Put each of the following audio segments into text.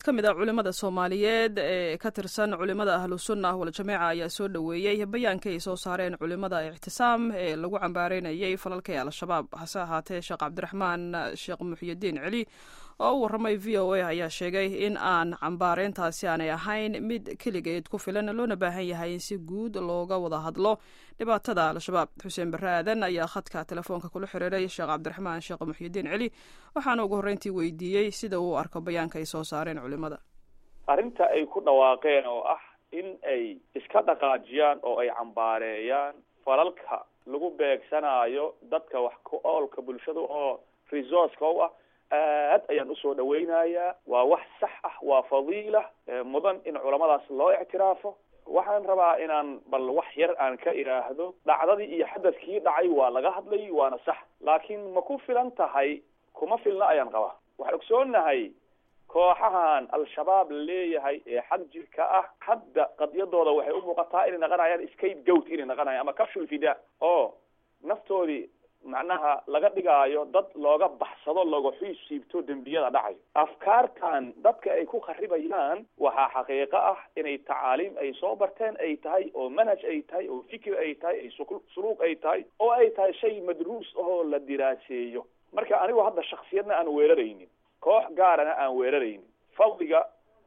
ka mid ah culimada soomaaliyeed ee ka tirsan culimada ahlu sunna waljamiica ayaa soo dhoweeyey bayaanka ay soo saareen culimada ictisaam ee lagu cambaareynayay falalka ee al-shabaab hase ahaatee sheekh cabdiraxmaan sheekh muxyidiin celi oo u warramay v o a ayaa sheegay in aan cambaareyntaasi aanay ahayn mid keligeed ku filan loona baahan yahay in si guud looga wada hadlo dhibaatada al-shabaab xuseen barre aadan ayaa khadka telefoonka kula xiriiray sheekh cabdiraxmaan sheekh muxyidiin celi waxaana ugu horreyntii weydiiyey sida uu arko bayaanka ay soo saareen culimada arrinta ay ku dhawaaqeen oo ah in ay iska dhaqaajiyaan oo ay cambaareeyaan falalka lagu beegsanaayo dadka wax ku oolka bulshada oo resourceka u ah aad ayaan usoo dhaweynayaa waa wax sax ah waa fadiila mudan in culamadaas loo ictiraafo waxaan rabaa inaan bal wax yar aan ka idhaahdo dhacdadii iyo xadadkii dhacay waa laga hadlay waana sax laakiin ma ku filan tahay kuma filna ayaan qabaa waxaan ogsoonahay kooxahan al-shabaab la leeyahay ee xag jirka ah hadda qadiyadooda waxay u muuqataa inay naqanayaan scape goat inay naqanayaan ama capsule fida oo naftoodii macnaha laga dhigaayo dad looga baxsado looga xiis siibto dembiyada dhacayo afkaartan dadka ay ku kharibayaan waxaa xaqiiqo ah inay tacaaliim ay soo barteen ay tahay oo manhaj ay tahay oo fikir ay tahay ay suluuq ay tahay oo ay tahay shay madruus ahoo la diraaseeyo marka anigu hadda shaksiyadna aan weeraraynin koox gaarana aan weeraraynin fadliga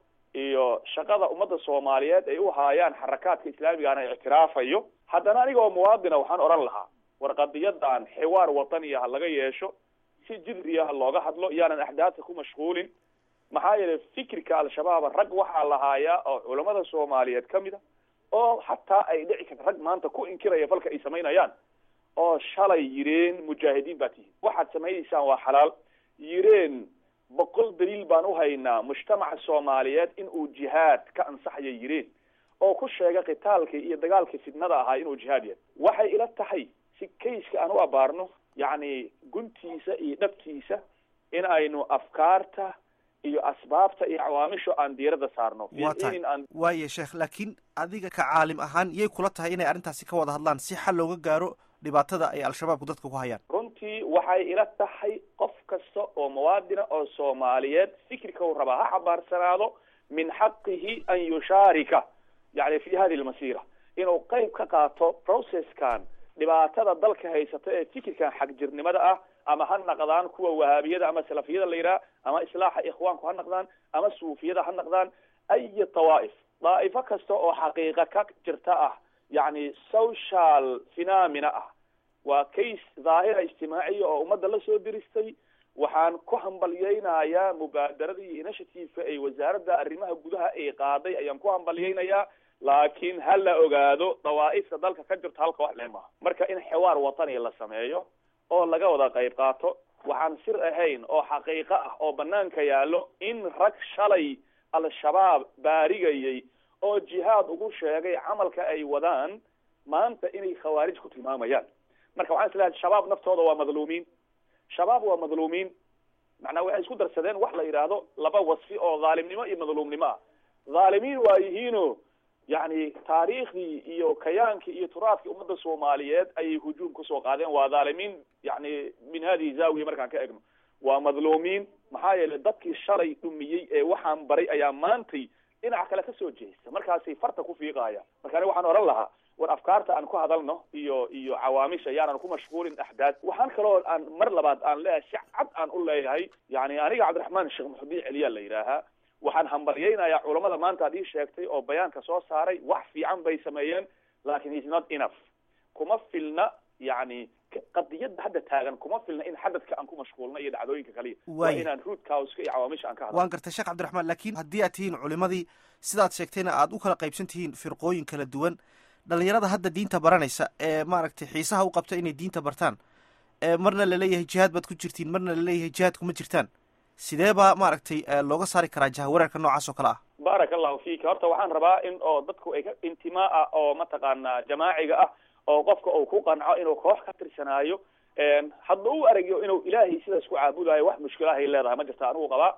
iyo shaqada ummadda soomaaliyeed ay u haayaan xarakaadka islaamigaana ictiraafayo haddana aniga oo muwaadina waxaan odhan lahaa war qadiyadan xiwaar wataniya ha laga yeesho si jidriya ha looga hadlo yaanan axdaadka ku mashquulin maxaa yeelay fikirka al-shabaaba rag waxaa lahaayaa oo culamada soomaaliyeed ka mid a oo xataa ay dhici karta rag maanta ku inkiraya falka ay samaynayaan oo shalay yireen mujaahidiin baa tihiin waxaad samaynaysaan waa xalaal yireen boqol daliil baan uhaynaa mujtamaca soomaaliyeed in uu jihaad ka ansaxaya yireen oo ku sheega qitaalkii iyo dagaalkii fidnada ahaa inuu jihaad yahay waxay ila tahay si kayska aan u abaarno yacni guntiisa iyo dhabtiisa in aynu afkaarta iyo asbaabta iyo cawaamisho aan diiradda saarno waa tahay waaye sheekh laakiin adiga ka caalim ahaan yay kula tahay inay arrintaasi ka wada hadlaan si xal looga gaaro dhibaatada ay al-shabaabku dadka ku hayaan runtii waxay ila tahay qof kasta oo muwaadina oo soomaaliyeed fikirka uu rabaa ha xabaarsanaado min xaqihi an yushaarika yani fi hadi lmasiira inuu qeyb ka qaato processkan dhibaatada dalka haysata ee fikirkan xagjirnimada ah ama ha naqdaan kuwa wahaabiyada ama salafiyada la yidhaha ama islaaxa ikhwaanku ha naqdaan ama suufiyada ha naqdaan aya tawaa'if daa'ifo kasta oo xaqiiqa ka jirta ah yacni social phenomena ah waa case dhaahira ijtimaaciya oo ummadda la soo diristay waxaan ku hambalyeynayaa mubaadarada iyo initiativeka ay wasaaradda arrimaha gudaha ay qaaday ayaan ku hambalyeynayaa laakiin ha la ogaado dawaa'ifta dalka ka jirto halka wax lee maaha marka in xiwaar watani la sameeyo oo laga wada qayb qaato waxaan sir ahayn oo xaqiiqo ah oo banaanka yaallo in rag shalay al-shabaab baarigayay oo jihaad ugu sheegay camalka ay wadaan maanta inay khawaarij ku tilmaamayaan marka waxaan islahay shabaab naftooda waa madluumiin shabaab waa madluumiin macnaa waxay isku darsadeen wax la yidhaahdo laba wasfi oo dhaalimnimo iyo madluumnimo ah dhaalimiin waa yihiino yacni taariikhdii iyo kayaankii iyo turaadkii ummadda soomaaliyeed ayay hujuum kusoo qaadeen waa dhaalimiin yani min hadihi zaawiya markaan ka egno waa madluumiin maxaa yeelay dadkii shalay dhumiyey ee waxaan baray ayaa maantay dhinac kale kasoo jeesta markaasay farta ku fiiqaaya marka ani waxaan odhan lahaa war afkaarta aan ku hadalno iyo iyo cawaamisha yaanan ku mashquulin axdaad waxaan kaloo aan mar labaad aan leeyahay si cad aan u leeyahay yani aniga cabdiraxmaan sheekh maxudiin celiyaa la yidhaahaa waxaan hambalyeynayaa culamada maanta ad ii sheegtay oo bayaanka soo saaray wax fiican bay sameeyeen lakin is not enough kuma filna yani qadiyadda hadda taagan kuma filna in xadadka aan ku mashquulna iyo dhacdooyinka kaliya waa inaan root causka iyo cawaamisha aan ka hadlo waan gartay sheekh cabdiraxmaan lakin haddii aad tihiin culimadii sidaad sheegtayna aad u kala qaybsan tihiin firqooyin kala duwan dhalinyarada hadda diinta baranaysa ee maaragtay xiisaha u qabta inay diinta bartaan marna laleeyahay jihaad baad ku jirtiin marna laleeyahay jihaad kuma jirtaan sidee baa maaragtay looga saari karaa jahawareerka noocaas oo kale ah baaraka allahu fika horta waxaan rabaa in oo dadku ay ka intimaa ah oo mataqaanaa jamaaciga ah oo qofka uu ku qanco inuu koox ka tirsanaayo hadda u aragyo inuu ilaahay sidaas ku caabudayo wax mushkilahay leedahay ma jirta anigu qabaa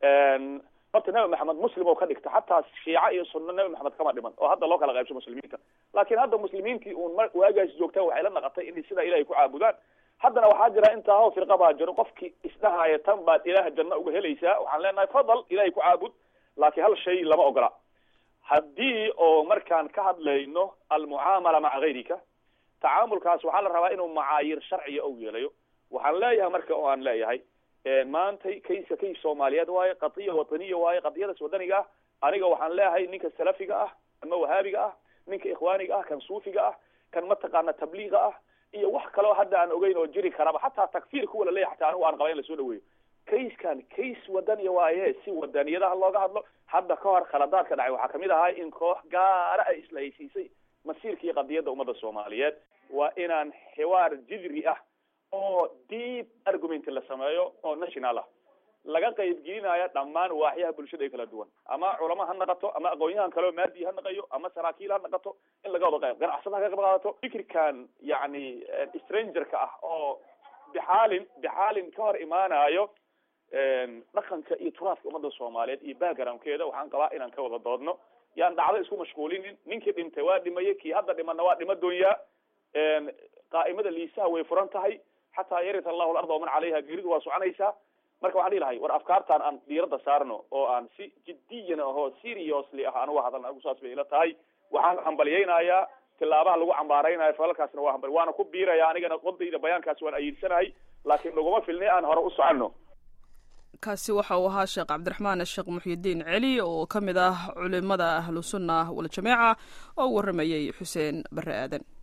horta nabi maxamed muslim oo ka dhigta xataa shiica iyo sunno nabi maxamed kama dhiman oo hadda loo kala qaybso muslimiinta laakiin hadda muslimiintii uun m waagaas joogtaa waxay la naqatay inay sidaa ilahay ku caabudaan haddana waxaa jira intaa ho firqa baa jiro qofkii isdhahaya tan baad ilaah janno uga helaysaa waxaan leenahay fadal ilahay ku caabud laakiin hal shay lama ogola haddii oo markaan ka hadlayno almucaamala maca gayrika tacaamulkaas waxaa la rabaa inuu macaayir sharciya ou yeelayo waxaan leeyahay marka oo aan leeyahay maantay kayska kays soomaaliyeed waaye qadiya wataniya waaye qadiyadaas wadaniga ah aniga waxaan leeyahay ninka salafiga ah ama wahaabiga ah ninka ikhwaaniga ah kan suufiga ah kan mataqaana tabliiga ah iyo wax kaleo hadda aan ogeyn oo jiri karaba xataa takfiir kuwa laleeyahy xataa anigu aan qaba in lasoo dhaweeyo kayskan kays wadaniya waaye si wadaniyadaha looga hadlo hadda ka hor khaladaadka dhacay waxaa kamid ahaa in koox gaara ay isla heysiisay masiirka iyo qadiyadda ummadda soomaaliyeed waa inaan xiwaar jidri ah oo deep argument la sameeyo oo national ah laga qaybgelinaya dhammaan waaxyaha bulshada ee kala duwan ama culamo ha naqato ama aqoon-yahan kaleo maadi ha naqayo ama saraakiil ha naqato in laga wada qayb ganacsada ha ka qayb qaadato fikirkan yacni strangerka ah oo bixaalin bixaalin ka hor imaanayo dhaqanka iyo turaadka ummadda soomaaliyeed iyo backgroundkeeda waxaan qabaa inaan ka wada doodno yaan dhacdo isku mashquulinin ninkii dhintay waa dhimaye kii hadda dhimana waa dhima doonyaa qaa'imada liisaha way furan tahay xataa yarita allahu larda waman calayha geeridu waa soconaysaa marka waxaan dhihi lahay war afkaartaan aan diiradda saarno oo aan si jiddiyan ahoo seriously ah aan uga hadalna anigu saas bay ila tahay waxaan hambalyaynayaa tilaabaha lagu cambaaraynayo falalkaasna waa hambal waana ku biiraya anigana qodayda bayaankaasi waan ayiidsanahay laakiin laguma filnay aan hore u soconno kaasi waxa uu ahaa sheekh cabdiraxmaan sheekh muxyidiin celi oo ka mid ah culimada ahlu sunna waljamaaca oo warramayey xuseen bare aadan